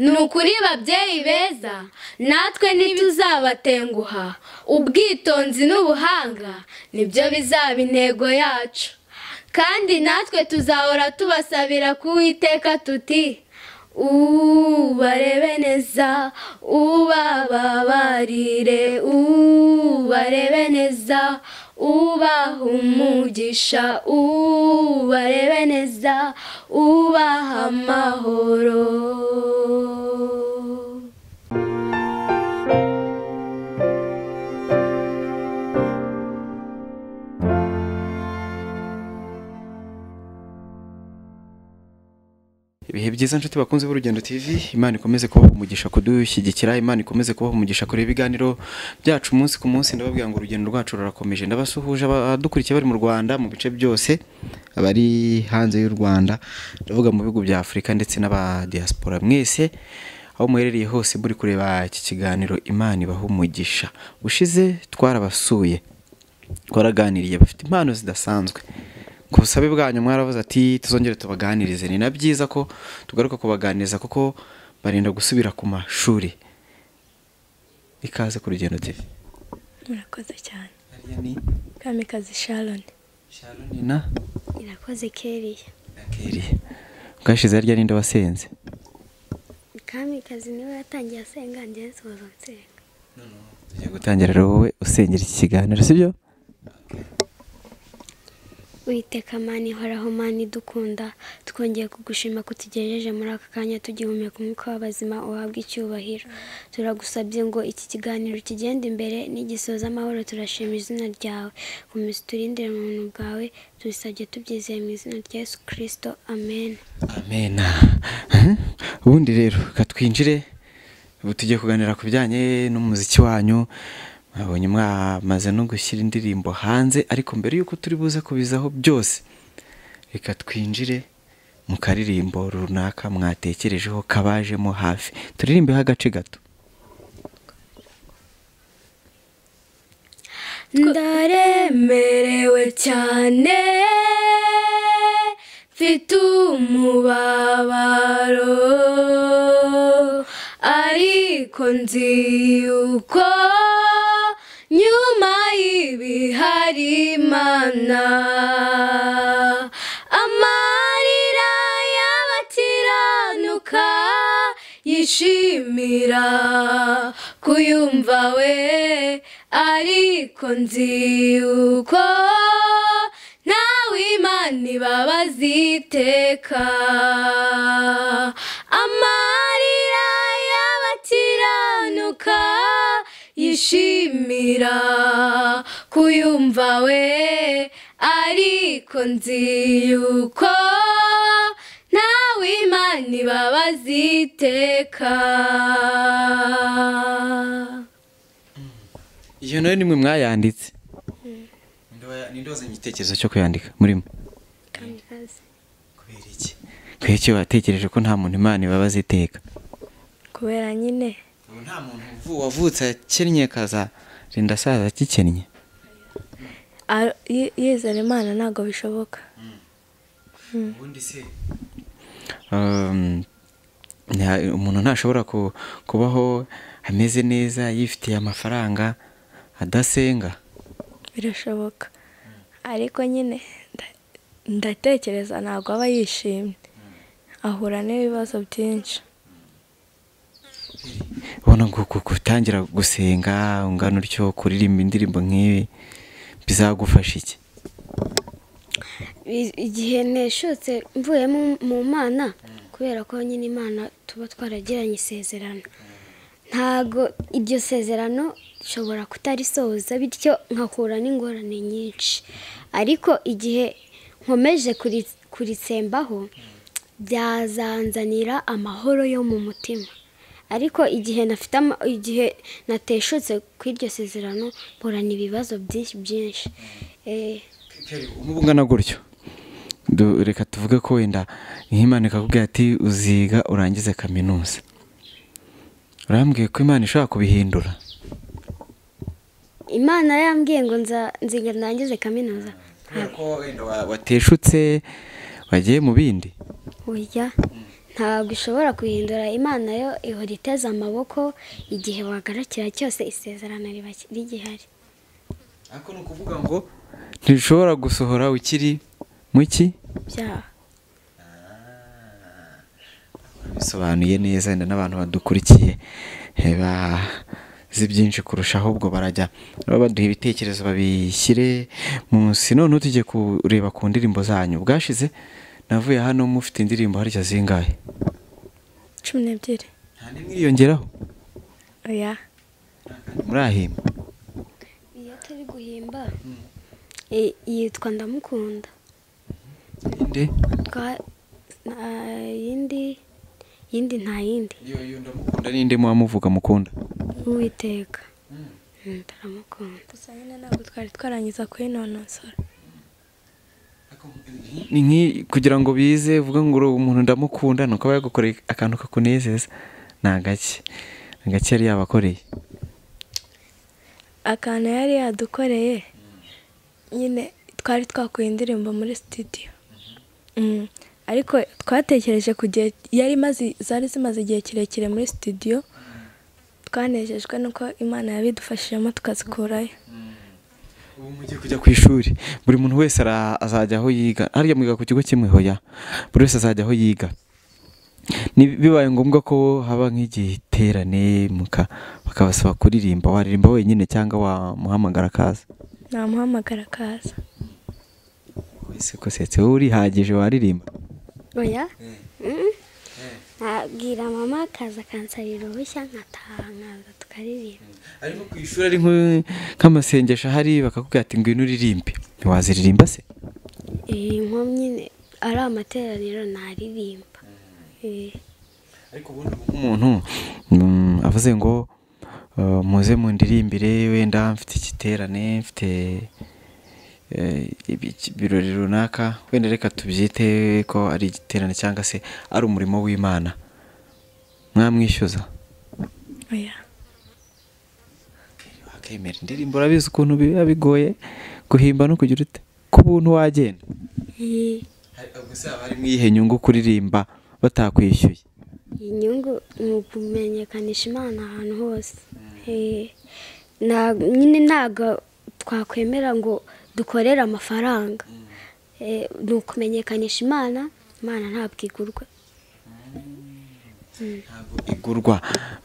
ni ukuri babyeyi beza natwe ntituzabatenguha ubwitonzi n'ubuhanga nibyo bizaba intego yacu kandi natwe tuzahora tubasabira kuwiteka tuti ubarebe neza ubababarire ubarebe neza ubaha umugisha ubarebe neza ubaha amahoro ibihe byiza nshuti bakunze b'urugendo tv imana ikomeze kubaha umugisha kudushyigikira imana ikomeze kubaha umugisha kureba ibiganiro byacu umunsi ku munsi ndababwira ngo urugendo rwacu rurakomeje ndabasuhuje abadukurikiye bari mu rwanda mu bice byose abari hanze y'u rwanda ndavuga mu bihugu bya afurika ndetse n'abadiyasipora mwese aho muherereye hose muri kureba iki kiganiro imana ibaha umugisha ushize twarabasuye twaraganiriye bafite impano zidasanzwe ku busabe bwanyu mwaravuze ati tuzongere tubaganirize ni na byiza ko tugaruka kubaganiriza kuko barinda gusubira ku mashuri ikaze ku rugendo tv murakoze cyane ariya ni kamikazi sharon sharoni na irakoze keriya akeriye bwashize harya ninde wasenze kamikazi niwe yatangiye asenga njyewe nsoza nsenga tugiye gutangira rero wowe usengera iki kiganiro sibyo witeka mani ihoraho mani idukunda twongeye kugushima ko utugejeje muri aka kanya tugihumeka umwuka w'abazima uhabwa icyubahiro turagusabye ngo iki kiganiro kigende imbere nigisoza amahoro turashima izina ryawe komeza uturindire mu buntu bwawe tubisabye tubyizeye mu izina rya yesu kirisito amen amena ubundi rero reka twinjire ubu tugiye kuganira ku bijyanye n'umuziki wanyu mwabonye mwamaze no gushyira indirimbo hanze ariko mbere y'uko turi buze kubizaho byose reka twinjire mu karirimbo runaka mwatekerejeho kabajemo hafi turirimbeho agace gato ndaremerewe cyane mfite umubabaro ariko nzi yuko nyuma y'ibihari imana amarira y'abakiranuka yishimira kuyumva we ariko nzi yuko ntawe imana ibabaza iteka amarira y'abakiranuka yishimira kuyumva we ariko nzi yuko ntawe imana ibabaza iteka iyo nayo nimwe mwayanditse Ninde wa- ninde wazanye igitekerezo cyo kuyandika murimo kamikazi kubera iki kubera iki watekereje ko nta muntu imana ibabaza iteka kubera nyine ubu nta muntu uvu- wavutse akennye akazarinda asaza akikennye ar- yi- yizera imana ntabwo bishoboka ubundi se umuntu ntashobora ku- kubaho ameze neza yifitiye amafaranga adasenga birashoboka ariko nyine nda- ndatekereza ntabwo aba yishimye ahura n'ibibazo byinshi ubona ngo ku- gutangira gusenga ungana utyo kuririmba indirimbo nk'ibi bizagufasha iki I- igihe neshutse mvuye mu- mu mana kubera ko nyine imana tuba twaragiranye isezerano ntago iryo sezerano nshobora kutarisohoza bityo nkahura n'ingorane nyinshi ariko igihe nkomeje kuri- kurisembaho byazanzanira amahoro yo mu mutima ariko igihe nafite ama- igihe nateshutse ku iryo sezerano mpura ibibazo byinshi byinshi Eh, umubu ungana gutyo Du- reka tuvuge ko wenda nk'imana ikakubwira ati uziga urangize kaminuza urambwiye ko imana ishobora kubihindura imana yambwiye ngo nza nziga ndangize kaminuza kubera ko wenda wa- wateshutse wagiye mu bindi burya ntabwo ishobora guhindura imana yo ihora iteze amaboko igihe wagarukira cyose isezerano riba rigihari ariko ni ukuvuga ngo ntishobora gusohora ukiri muki byaha bisobanuye neza wenda n'abantu badukurikiye eh, bazi byinshi kurushaho ubwo barajya baba baduha ibitekerezo babishyire munsi none tujye kureba ku ndirimbo zanyu bwashize navuye hano mufite indirimbo harya zingahe cumi n'ebyiri nta n'imwe iriyongeraho oya murahimba iyo turi guhimba yitwa ndamukunda inde Twa- nta yindi yindi nta yindi iyo yo ndamukunda ninde muba muvuga mukunda uwiteka Mm, ndaramukunda gusa nyine ntabwo twari twarangiza kuyinonosora ni nk'i kugira ngo bize uvuga ngo uri umuntu ndamukunda ni uko aba yagukoreye akantu kakunezeza ni agake agake yari yabakoreye akantu yari yadukoreye nyine twari twakuye indirimbo muri sitidiyo Mm, ariko twatekereje ku gihe yari imaze zari zimaze igihe kirekire muri sitidiyo twanejejwe nuko imana yabidufashijemo tukazikurayo ubu mugiye kujya ku ishuri buri muntu wese ara- azajya aho yiga harya mwiga ku kigo kimwe hoya buri wese azajya aho yiga Ni- bibaye ngombwa ko haba nk'igiterane muka bakabasaba kuririmba waririmba wenyine cyangwa wamuhamagara akaza namuhamagara akaza ese ko setse wowe urihagije waririmba oya Mm. nabwira mama akaza akansabira uruhushya nkataha nkaza tukaririmba ariko ku ishuri ari nk'u- nk'amasengesho ahari bakakubwira ati ngwino uririmbe ntiwaziririmba se iyi nkomyi nyine ari amateraniro ntaririmba Eh. ariko ubundi ubu nk'umuntu mm, avuze ngo uh, muze mundirimbire wenda mfite igiterane mfite eh, ibi- ibirori runaka wenda reka tubyite ko ari igiterane cyangwa se ari umurimo w'imana mwamwishyuza oya akemera indirimbo urabizi ukuntu biba bigoye guhimba no kugira ute ko ubuntu wagenda Eh. gusa haba harimo iyihe nyungu kuririmba batakwishyuye inyungu ni ukumenyekanisha imana ahantu hose Eh, nta- nyine ntabwo twakwemera ngo dukorere amafaranga Eh, ni ukumenyekanisha imana imana ntabwo igurwa ntabwo igurwa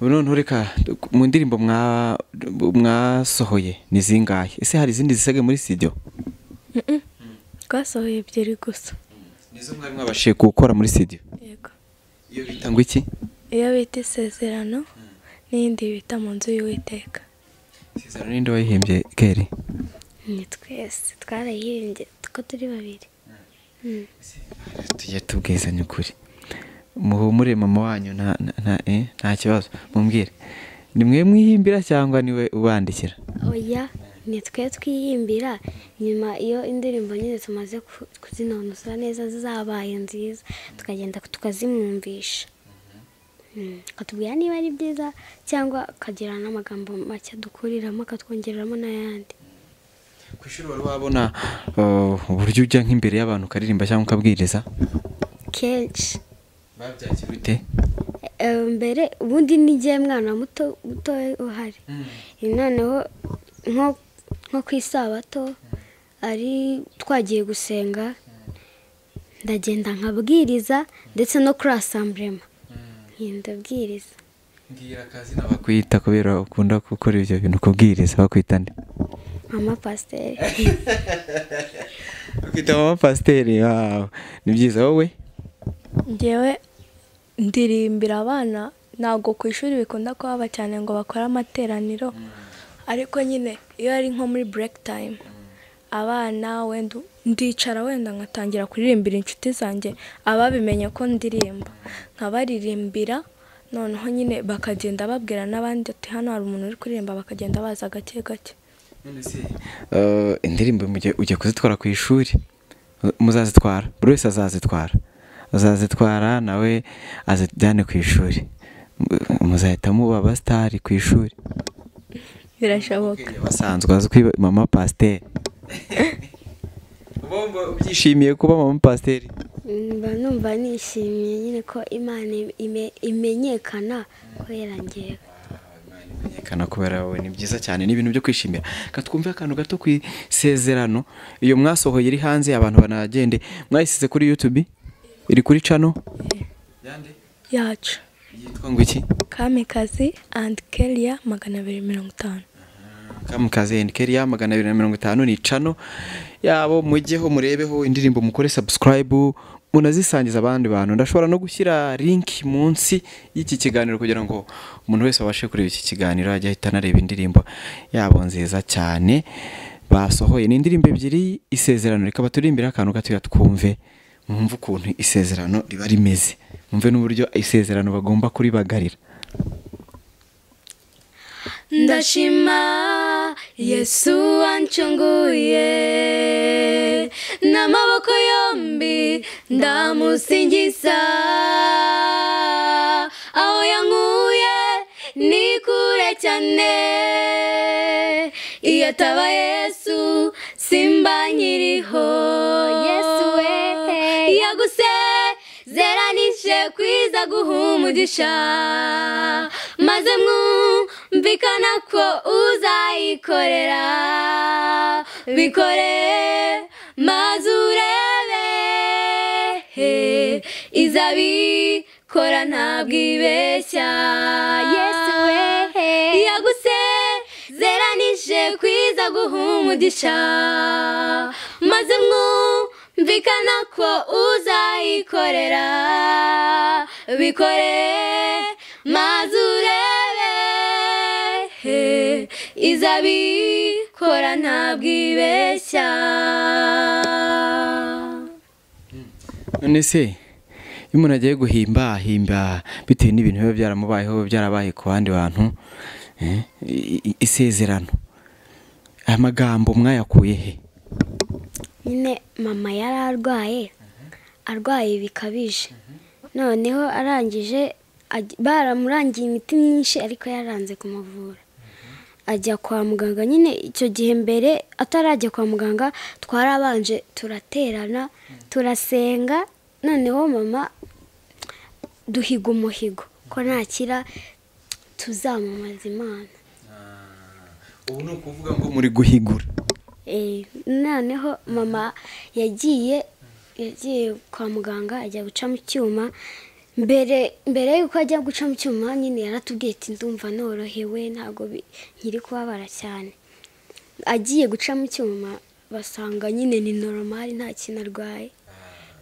noneho reka mu ndirimbo mwa- mwasohoye ni zingahe ese hari izindi zisigaye muri studio Mm-mm. twasohoye ebyiri gusa nizo mwari mwabashije gukora muri studio yego iyo bita ngo iki iyo bita isezerano n'iyindi bita mu nzu y'uwiteka isezerano ninde wayihimbye keri ni twese twarayihimbye kuko turi babiri Mm. tujye tubwizanya ukuri muhumure mama wanyu nta nta- nta- eh, nta kibazo mumbwire ni mwe mwihimbira cyangwa niwe ubandikira oya ni twe twiyimbira nyuma iyo indirimbo nyine tumaze ku- kuzinonosora neza zabaye nziza tukagenda tukazimwumvisha Mm, akatubwira niba ari byiza cyangwa akagira n'amagambo make dukuriramo akatwongereramo n'ayandi ku ishuri wari wabona uh, uburyo ujya nk'imbere y'abantu ukaririmba cyangwa ukabwiriza kenshi babyakira ute Eh, mbere ubundi n'igihe mwana muto mutoya uhari noneho nko nko ku isabato ari twagiye gusenga ndagenda nkabwiriza ndetse no kuri asamburema ndabwiriza mbwira akazina bakwita kubera ukunda gukora ibyo bintu kubwiriza bakwita nde mama pasiteri bakwita mama pasiteri wawe ni byiza wowe ngewe ndirimbira abana ntabwo ku ishuri bikunda kuhaba cyane ngo bakore amateraniro ariko nyine iyo ari nko muri bureke tayime abana wenda ndicara wenda nkatangira kuririmbira inshuti zanjye ababimenye ko ndirimba nkabaririmbira noneho nyine bakagenda babwira n'abandi ati hano hari umuntu uri kuririmba bakagenda baza gake gake Uh, indirimbo mu gihe ugiye kuzitwara ku ishuri uh, muzazitwara buri wese azazitwara azazitwara nawe azijyane ku ishuri M- muzahita muba abasitari ku ishuri birashoboka basanzwe azwi mama pasiteri uba wumva ubyishimiye kuba mama pasiteri mba numva nishimiye nyine ko imana ime- imenyekana kubera ngewe Kana kubera wowe ni byiza cyane ni ibintu byo kwishimira Reka twumve akantu gato ku isezerano iyo mwasohoye iri hanze abantu banagende mwayisize kuri yutube iri kuri cano yacu yitwa ngo iki kamikazi andi keriya magana abiri mirongo itanu kamukazi endi keriya magana abiri na mirongo itanu ni cano yabo mujyeho murebeho indirimbo mukore sabusikarayibu munazisangiza abandi bantu ndashobora no gushyira linki munsi y'iki kiganiro kugira ngo umuntu wese abashe kureba iki kiganiro ajye ahita anareba indirimbo yabo nziza cyane basohoye ni indirimbo ebyiri isezerano rikaba turirimbira akantu gatoya twumve mwumve ukuntu isezerano riba rimeze mwumve n'uburyo isezerano bagomba kuribagarira ndashima yesu wanchunguye n'amaboko yombi ndamusingiza aho yankuye ni kure cyane iyo ataba yesu simba nyiriho yesu we yagusezeranije kwiza guha umugisha maze mwumvikana ko uzayikorera bikore maze urebe he, izabikora ntabwo ibeshya yesu we yagusezeranije kwiza guha umugisha maze mwumvikana ko uzayikorera bikore maze urebe he, izabikora ntabwo ibeshya none se iyo umuntu agiye guhimba ahimba bitewe n'ibintu biba byaramubayeho byarabaye ku bandi bantu eh, i- i- isezerano aya magambo mwayakuye he nyine mama yari arwaye arwaye bikabije noneho arangije ajya- baramurangiye imiti myinshi ariko yaranze kumuvura ajya kwa muganga nyine icyo gihe mbere atarajya kwa muganga twarabanje turaterana turasenga noneho mama duhiga umuhigo ko nakira tuzamamaza imana ubu ni ukuvuga ngo muri guhigura Eh, noneho mama yagiye yagiye kwa muganga ajya guca mu cyuma mbere mbere yuko ajya guca mu cyuma nyine yaratubwiye ati ndumva norohewe ntabwo bi- nkiri kubabara cyane agiye guca mu cyuma basanga nyine ni normal nta kintu arwaye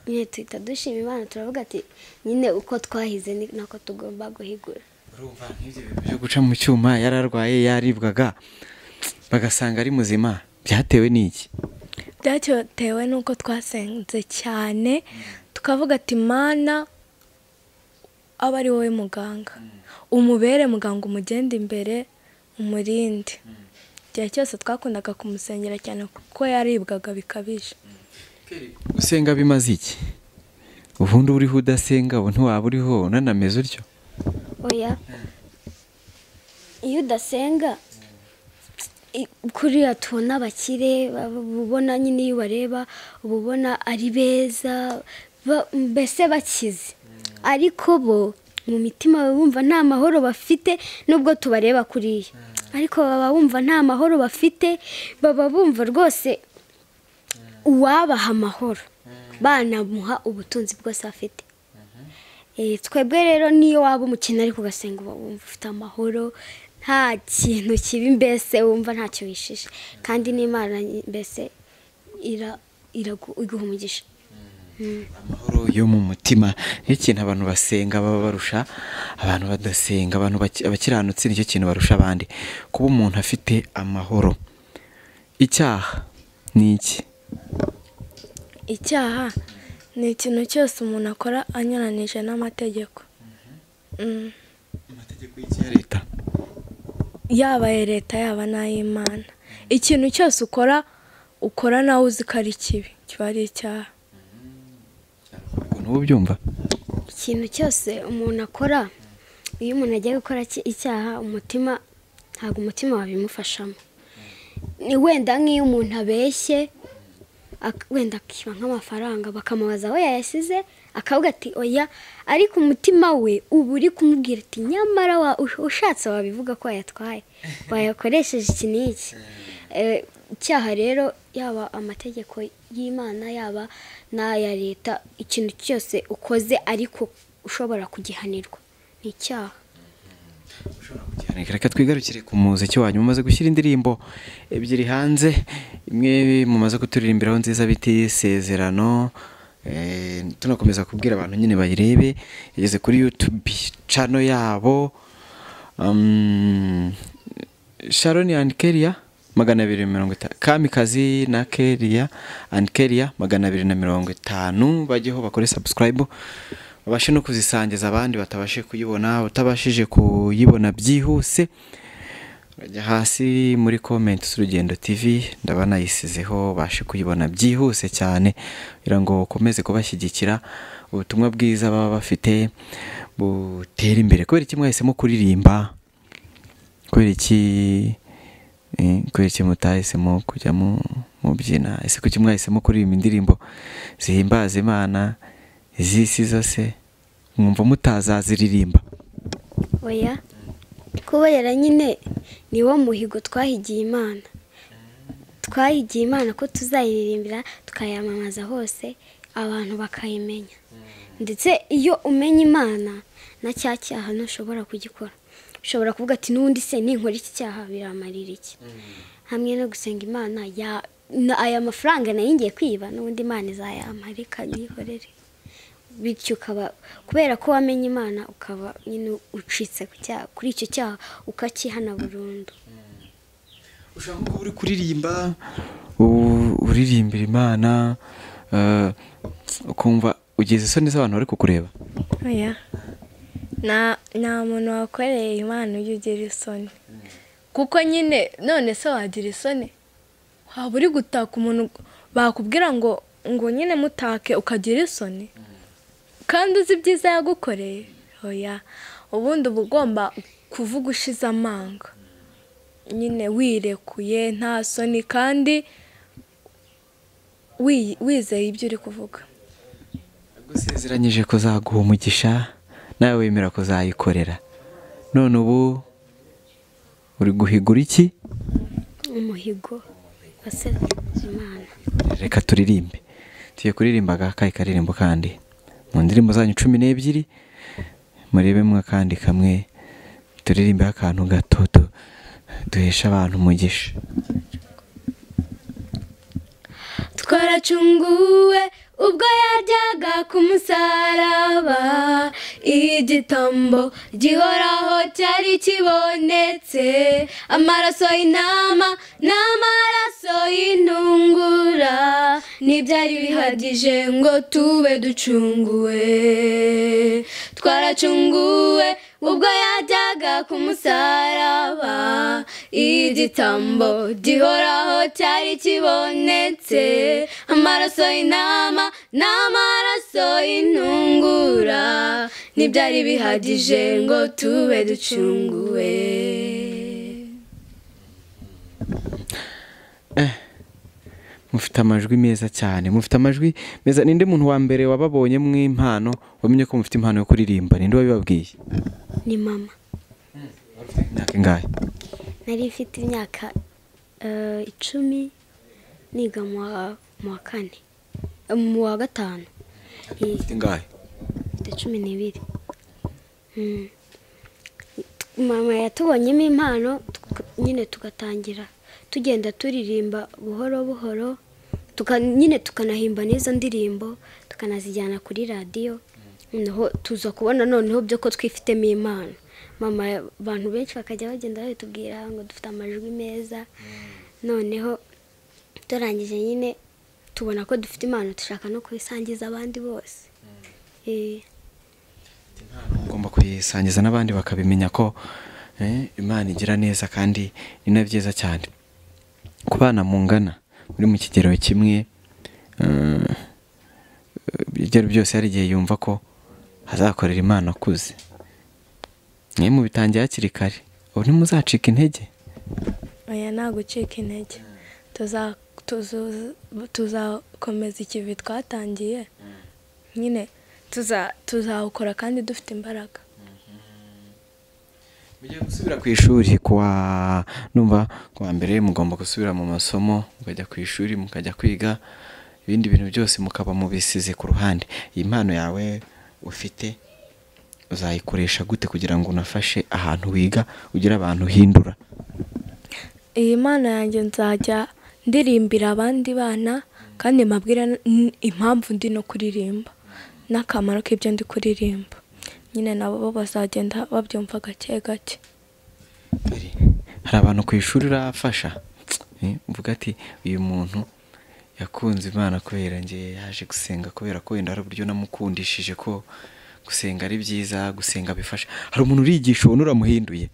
nyine tuhita dushima imana turavuga ati nyine uko twahize ni nako tugomba guhigura urumva nk'ibyo bintu byo guca mu cyuma yararwaye yaribwaga bagasanga ari muzima byatewe n'iki byatewe n'uko twasenze cyane tukavuga ati mana aba ari wowe muganga umubere muganga umugenda imbere umurinde igihe cyose twakundaga kumusengera cyane kuko yaribwaga bikabije gusenga bimaze iki ubundi uba uriho udasenga ubu ntiwaba uriho unanameze utyo oya iyo udasenga i- kuriya tubona abakire baba- uba ubona nyine iyo ubareba uba ubona ari beza ba- mbese bakize ariko bo mu mitima baba bumva nta mahoro bafite nubwo tubareba kuriya ariko baba bumva nta mahoro bafite baba bumva rwose uwabaha amahoro banamuha ubutunzi bwose afite Eh, twebwe rero niyo waba umukino ariko ugasenga uba wumva ufite amahoro nta kintu kibi mbese wumva ntacyo wishishe kandi n'imana mbese ira- iragu- iguha umugisha amahoro yo mu mutima nicyo kintu abantu basenga baba barusha abantu badasenga abantu baki- abakiranutsi nicyo kintu barusha abandi kuba umuntu afite amahoro icyaha ni iki icyaha ni ikintu cyose umuntu akora anyuranije n'amategeko Mm. amategeko y'iki ya leta yaba aya leta yaba n'ay'imana ikintu cyose ukora ukora nawe uzi ko ari kibi kiba ari icyaha ukuntu uba ubyumva ikintu cyose umuntu akora iyo umuntu agiye gukora iki- icyaha umutima ntabwo umutima wabimufashamo ni wenda nk'iyo umuntu abeshye ak- wenda akiba nk'amafaranga bakamubaza aho yayasize akavuga ati oya ariko umutima we uba uri kumubwira ati nyamara wa- ush- ushatse wabivuga ko wayatwaye wayakoresheje iki n'iki Eh, icyaha rero yaba amategeko y'imana yaba n'aya leta ikintu cyose ukoze ariko ushobora kugihanirwa ni icyaha reka twigarukire ku muziki wanyu mumaze gushyira indirimbo ebyiri hanze imwe mumaze kuturirimbiraho nziza biti sezerano eh, tunakomeza kubwira abantu nyine bayirebe igeze kuri yutube cano yabo um, sharoni and keria magana abiri mirongo itanu kamikazi na keria and keria magana abiri na mirongo itanu bajyeho bakore subscribe babashe no kuzisangiza abandi batabashe kuyibona utabashije kuyibona byihuse urajya hasi muri komenti z'urugendo tv ndaba nayisizeho bashe kuyibona byihuse cyane kugira ngo ukomeze kubashyigikira ubutumwa bwiza baba bafite butere imbere kubera iki mwahisemo kuririmba kubera iki eh, kubera iki mutahisemo kujya mu mubyina ese kuki mwahisemo kuririmba indirimbo zihimbaza imana iz'isi zose mwumva mutazaziririmba oya kubera nyine ni wo muhigo twahigiye imana twahigiye imana ko tuzayiririmbira tukayamamaza hose abantu bakayimenya ndetse iyo umenya imana na cya cyaha ntushobora kugikora ushobora kuvuga ati n'ubundi se ninkora iki cyaha biramarira iki hamwe no gusenga imana ya- na- aya mafaranga nayo ngiye kwiba n'ubundi imana izayamarika nyikorere bityo ukaba kubera ko wamenye imana ukaba nyine ucitse ku cyaha- kuri icyo cyaha ukakihana burundu ushaka kuba uri kuririmba u- uririmbira imana eh, ukumva ugize isoni z'abantu bari kukureba oya nta nta muntu wakoreye imana ujya ugira isoni kuko nyine none se wagira isoni waba uri gutaka umuntu bakubwira ngo ngo nyine mutake ukagira isoni kandi uzi ibyiza yagukoreye oya ubundi uba ugomba kuvuga ushize amanga nyine wirekuye nta soni kandi wi- wizeye ibyo uri kuvuga gusezeranyije kuzaguha umugisha nawe wemera kuzayikorera none ubu uri guhigura iki umuhigo wasezeranyije imana reka turirimbe tugiye kuririmbaga kayi karirimbo kandi mu ndirimbo zanyu cumi n'ebyiri murebemo kandi kamwe turirimbeho akantu gato du- duhesha abantu umugisha twaracunguwe ubwo yajyaga ku musaraba igitambo gihoraho cyari kibonetse amaraso y'intama n'amaraso y'intungura ntibyari bihagije ngo tube ducunguwe twaracunguwe ubwo yajyaga ku musaraba igitambo gihoraho cyari kibonetse amaraso y'intama n'amaraso y'intungura ntibyari bihagije ngo tube ducunguwe mufite amajwi meza cyane mufite amajwi meza ninde muntu wa mbere wababonye mu impano wamenye ko mufite impano yo kuririmba ninde wabibabwiye ni mama imyaka ingahe nari mfite imyaka eh, icumi niga mu wa- mu wa kane eh, mu wa gatanu Eh, mfite ingahe mfite cumi n'ibiri Mm. mama yatubonyemo impano tuka- nyine tugatangira tugenda turirimba buhoro buhoro tuka- nyine tukanahimba n'izo ndirimbo tukanazijyana kuri radiyo noneho tuza kubona noneho byo ko twifitemo impano mama abantu benshi bakajya bagenda babitubwira ngo dufite amajwi meza noneho turangije nyine tubona ko dufite impano dushaka no kubisangiza abandi bose Eh. ugomba kuyisangiza n'abandi bakabimenya ko eh, imana igira neza kandi ni na byiza cyane ku bana mungana muri mu kigero kimwe eh, ibigero byose hari igihe yumva ko azakorera imana akuze mwe mubitangiye hakiri kare ubu ntimuzacika intege oya nta gucika intege Tuza- tuzu- tuzakomeza ikivi twatangiye nyine tuza- tuzawukora kandi dufite imbaraga mugiye gusubira ku ishuri kuwa numva kuwa mbere mugomba gusubira mu masomo mukajya ku ishuri mukajya kwiga ibindi bintu byose mukaba mubisize ku ruhande iyi mpano yawe ufite uzayikoresha gute kugira ngo unafashe ahantu wiga ugire abantu uhindura iyi mana yanjye nzajya ndirimbira abandi bana kandi mbabwira n- impamvu ndi no kuririmba n'akamaro k'ibyo ndi kuririmba nyine nabo bazagenda babyumva gake gake hari abantu ku ishuri urafasha Eh, uvuga ati uyu muntu yakunze imana kubera nge yaje gusenga kubera ko wenda hari uburyo namukundishije ko gusenga ari byiza gusenga bifasha hari umuntu uriyigisha ubona uramuhinduye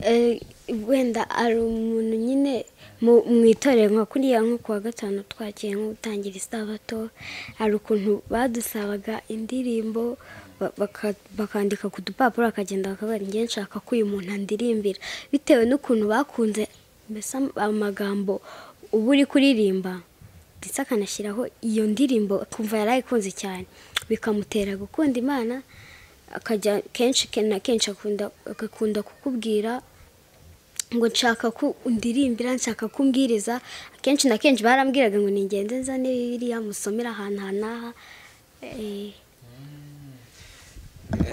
Eh, wenda ari umuntu nyine mu- mu itorero nka kuriya nko kuwa gatanu twagiye nko gutangira isabato hari ukuntu badusabaga indirimbo ba- baka- bakandika ku dupapuro bakagenda bakavuga njye nshaka ko uyu muntu andirimbira bitewe n'ukuntu bakunze mbese am- amagambo uba uri kuririmba ndetse akanashyiraho iyo ndirimbo akumva yari ayikunze cyane bikamutera gukunda imana akajya kenshi ke- na kenshi akunda agakunda kukubwira ngo nshaka ko undirimbira nshaka ko umbwiriza akenshi na kenshi barambwiraga ngo ningende nzane biriya musomera ahantu aha n'aha Eh,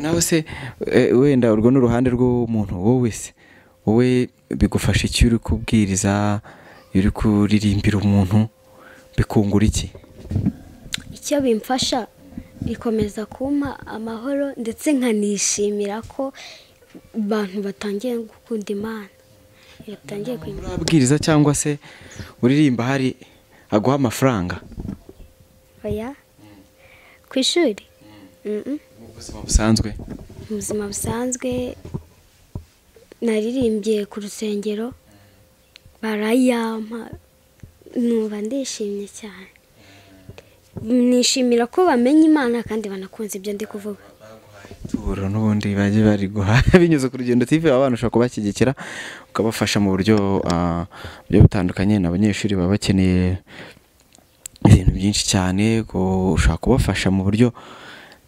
nawe se eh, wenda urwo ni uruhande rw'umuntu wowe se wowe bigufasha iki iyo uri kubwiriza iyo uri kuririmbira umuntu bikungura iki icyo bimfasha bikomeza kumpa amahoro ndetse nkanishimira ko abantu batangiye gukunda imana batangiye kuyimenya urabwiriza cyangwa se uririmba hari aguha amafaranga oya ku ishuri Mm-mm. mu buzima busanzwe mu buzima busanzwe naririmbye ku rusengero barayampa numva ndishimye cyane nishimira ko bamenya imana kandi banakunze ibyo ndi kuvuga tuburo n'ubundi bajye bariguha binyuze ku rugendo tv baba bantu ushobora kubashyigikira ukabafasha mu buryo ah, bugiye butandukanye ni abanyeshuri baba bakeneye ibintu byinshi cyane ku- ushobora kubafasha mu buryo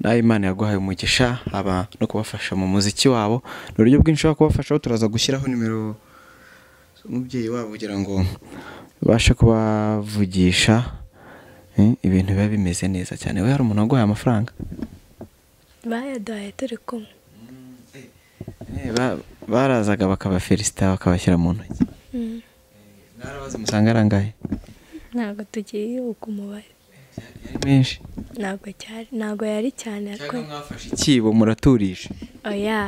nawe imana yaguhaye umugisha haba no kubafasha mu muziki wabo ni uburyo bwinshi ushobora kubafashaho turaza gushyiraho nimero umubyeyi wabo kugira ngo ubashe kubavugisha eh, ibintu biba bimeze neza cyane we hari umuntu waguhaye amafaranga bayaduhaye turi kumwe Eh, ba- barazaga bakabafelisita bakabashyira mu ntoki Mm. mwarabaze musanga ari angahe ntabwo tugiye uko umubare ari menshi ntabwo cyari ntabwo yari cyane ariko mwafashe ikibo muraturisha oya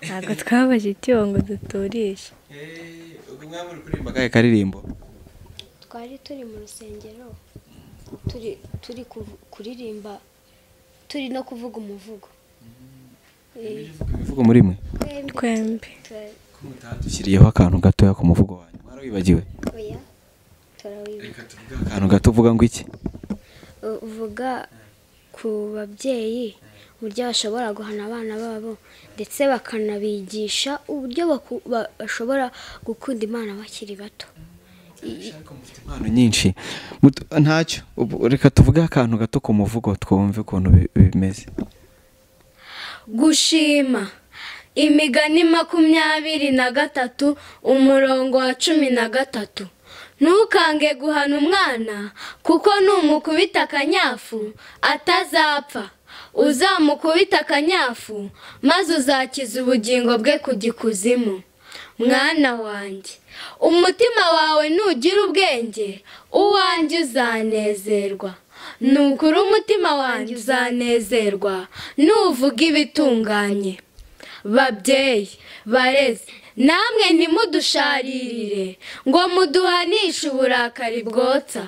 ntabwo twabashe icyuho ngo duturishe ubwo mwaba muri kuririmba akahe karirimbo twari turi mu rusengero turi turi kuv- kuririmba turi no kuvuga umuvugo Eh, imivugo muri mwe twembi twembi twe- dushyiriyeho akantu gatoya ku muvugo wanyu mwarawibagiwe oya turawibuka akantu gato uvuga ngo iki U- uvuga ku babyeyi uburyo bashobora guhana abana babo ndetse bakanabigisha uburyo baku- ba- bashobora gukunda imana bakiri bato mufite impano nyinshi Mut- ntacyo Ubu- reka tuvuge akantu gato ku muvugo twumve ukuntu bi- bimeze gushima imigani makumyabiri na gatatu umurongo wa cumi na gatatu ntukange guhana umwana kuko numukubita akanyafu atazapfa uzamukubita akanyafu maze uzakiza ubugingo bwe kujya ikuzimu mwana wanjye umutima wawe nugira ubwenge uwanjye uzanezerwa nukuri umutima wanjye uzanezerwa nuvuga ibitunganye babyeyi bareze namwe ntimudusharirire ngo muduhanishe uburakari bwotsa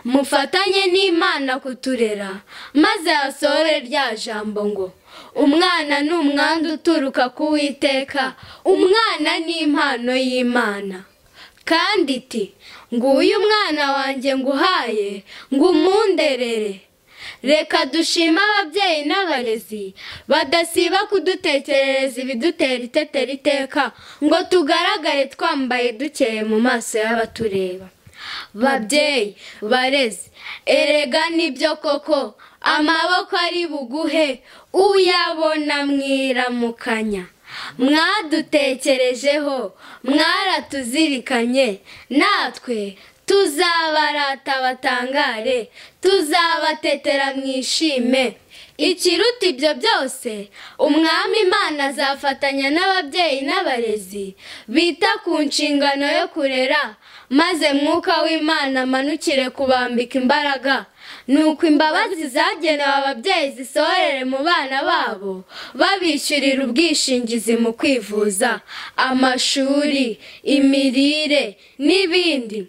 mufatanye n'imana kuturera maze hasohore rya jambo ngo umwana ni umwanda uturuka ku witeka umwana ni impano y'imana kandi iti nguyu umwana wanjye nguhaye ngo umunderere reka dushime ababyeyi n'abarezi badasiba kudutekerereza ibidutera itetera iteka ngo tugaragare twambaye dukeye mu maso y'abatureba babyeyi bareze erega nibyo koko amaboko ari buguhe uyabona mwiramukanya mwadutekerejeho mwaratuzirikanye natwe tuzabarata batangare tuzabatetera mwishime ikiruta ibyo byose umwami imana azafatanya n'ababyeyi n'abarezi bita ku nshingano yo kurera maze mwuka w'imana amanukire kubambika imbaraga nuko imbabazi zagenewe ababyeyi zisohorere mu bana babo babishyurira ubwishingizi mu kwivuza amashuri imirire n'ibindi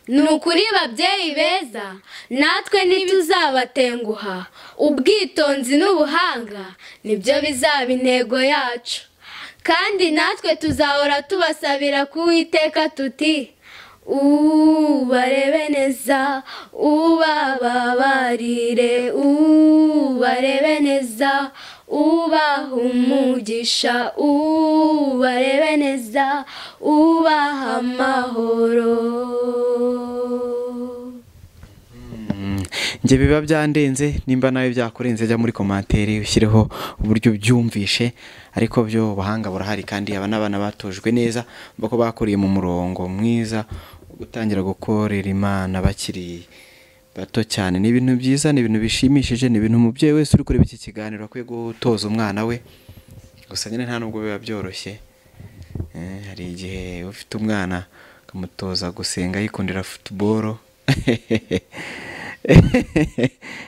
ni ukuri babyeyi beza natwe ntituzabatenguha ubwitonzi n'ubuhanga nibyo bizaba intego yacu kandi natwe tuzahora tubasabira kuwiteka tuti ubarebe neza ubababarire ubarebe neza ubaha umugisha ubarebe neza ubaha amahoro njye biba byandenze nimba nawe byakurenze jya muri komantere ushyireho uburyo ubyumvishe ariko byo ubuhanga burahari kandi aba n'abana batojwe neza mva ko bakuriye mu murongo mwiza wo gutangira gukorera imana bakiri bato cyane ni ibintu byiza ni ibintu bishimishije ni ibintu umubyeyi wese uri kureba iki kiganiro akwiye gutoza umwana we gusa nyine nta nubwo biba byoroshye Eh, hari igihe ufite umwana ukamutoza gusenga yikundira futuboro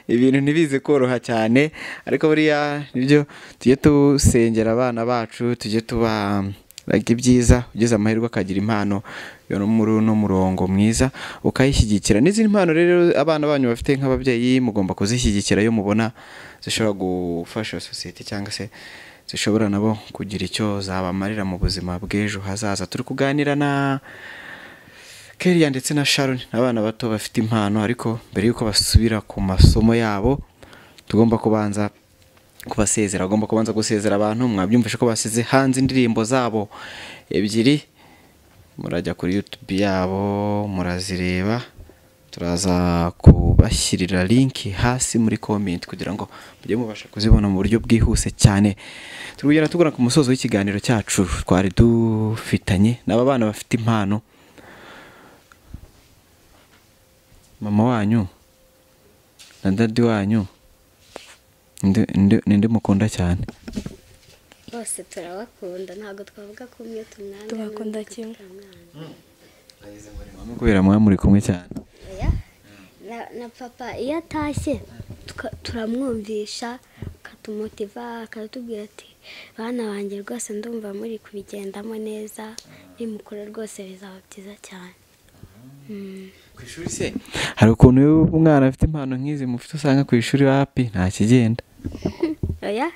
ibintu ntibize koroha cyane ariko buriya nibyo tujye dusengera abana bacu tujye tubaraga ibyiza ugize amahirwe akagira impano yo muri uno murongo mwiza ukayishyigikira n'izindi mpano rero abana banyu bafite nk'ababyeyi mugomba kuzishyigikira iyo mubona zishobora gufasha sosiyete cyangwa se zishobora nabo kugira icyo zabamarira mu buzima bw'ejo hazaza turi kuganira na Keriya ndetse na Sharon ni abana bato bafite impano ariko mbere y'uko basubira ku masomo yabo tugomba kubanza kubasezera agomba kubanza gusezera abantu mwabyumvise ko basize hanze indirimbo zabo ebyiri murajya kuri yutubi yabo murazireba turaza kubashyirira linki hasi muri komenti kugira ngo mujye mubasha kuzibona mu buryo bwihuse cyane turi kugera tugura ku musozo w'ikiganiro cyacu twari dufitanye n'aba bana bafite impano mama wanyu na dadi wanyu nde- nde- ninde mukunda cyane bose turabakunda ntabwo twavuga ko umwe tumwanga Tugakunda n'undi kimwe. tutamwanga. kubera muba muri kumwe cyane Oya, na- na papa iyo atashye tuka- turamwumvisha akatumotiva akatubwira ati bana banjye rwose ndumva muri kubigendamo neza nimukura rwose bizaba byiza cyane Mm. ku ishuri se hari ukuntu iyo umwana afite impano nk'izi mufite usanga ku ishuri hapi nta kigenda oya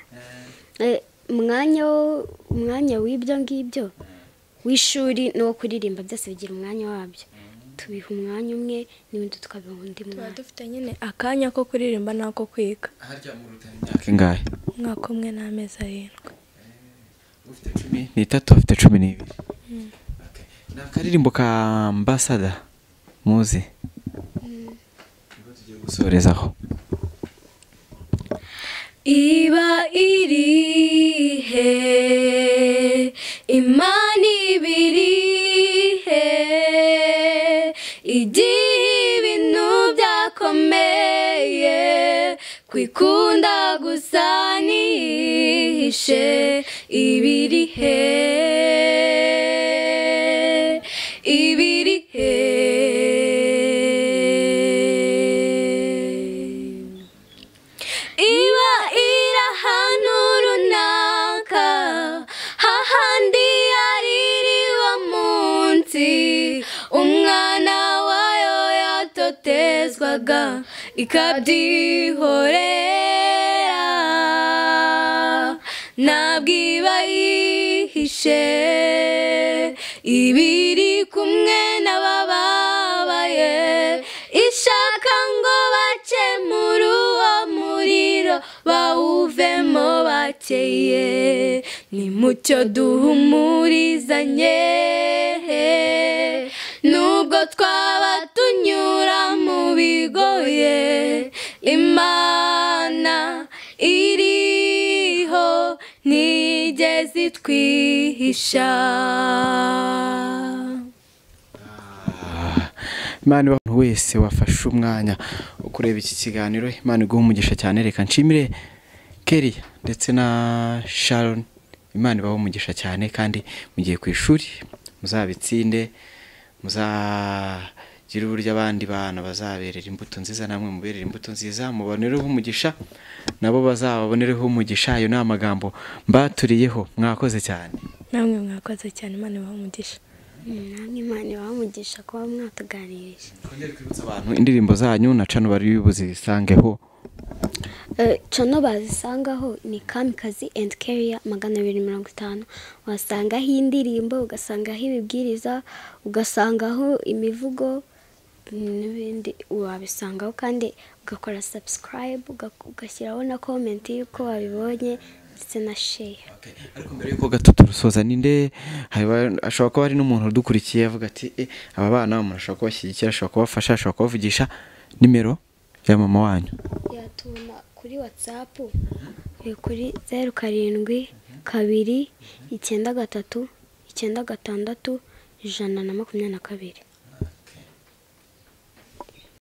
Eh, umwanya wo- umwanya w'ibyo ngibyo w'ishuri n'uwo kuririmba byose bigira umwanya wabyo tubiha umwanya umwe n'ibindi tukabiha undi tuba mwanya dufite nyine akanya ko kuririmba n'ako kwiga imyaka ingahe umwaka umwe n'amezi arindwi ufite cumi n'itatu afite cumi n'ibiri Okay. ni akaririmbo ka ambasada muzi Nibwo tugiye gusorezaho iba irihe imana ibirihe igihe ibintu byakomeye kwikunda gusa nihishe ibirihe ibirihe iba iri ahantu runaka hahandi yaririwe munsi umwana wayo yatotezwaga ikabyihorera ntabwo iba yihishe ibiri kumwe n'abababaye ishaka ngo bace muri uwo muriro bawuvemo bakeye nimucyo duhumurizanye nubwo twaba turi bigoye imana iriho ntigeze itwihisha imana ibaha umuntu wese wafashe umwanya wo kureba iki kiganiro imana iguha umugisha cyane reka nshimire keriya ndetse na sharon imana ibaha umugisha cyane kandi mugiye ku ishuri muzabitsinde muzagire uburyo abandi bana bazaberera imbuto nziza namwe muberere imbuto nziza mubonereho umugisha nabo bazababonereho umugisha ayo ni amagambo mbaturiyeho mwakoze cyane namwe mwakoze cyane imana ibaha umugisha namwe imana ibahamugisha kuba mwatuganirije twongere kwibutsa abantu indirimbo zanyu na cano bari buzisangeho Eh, cano bazisangaho ni kamikazi and carrier magana abiri mirongo itanu wasangaho indirimbo ugasangaho ibibwiriza ugasangaho imivugo n'ibindi wabisangaho kandi ugakora subscribe uga- ugashyiraho na comment y'uko wabibonye ndetse na share ariko mbere yuko gato turusoza ninde haba- ashobora kuba hari n'umuntu udukurikiye avuga ati "Eh, aba bana umuntu ashobora kubashyigikira ashobora kubafasha ashobora kubavugisha nimero ya mama wanyu yatuma kuri whatsapp eh, kuri zeru karindwi kabiri icyenda gatatu icyenda gatandatu ijana na makumyabiri na kabiri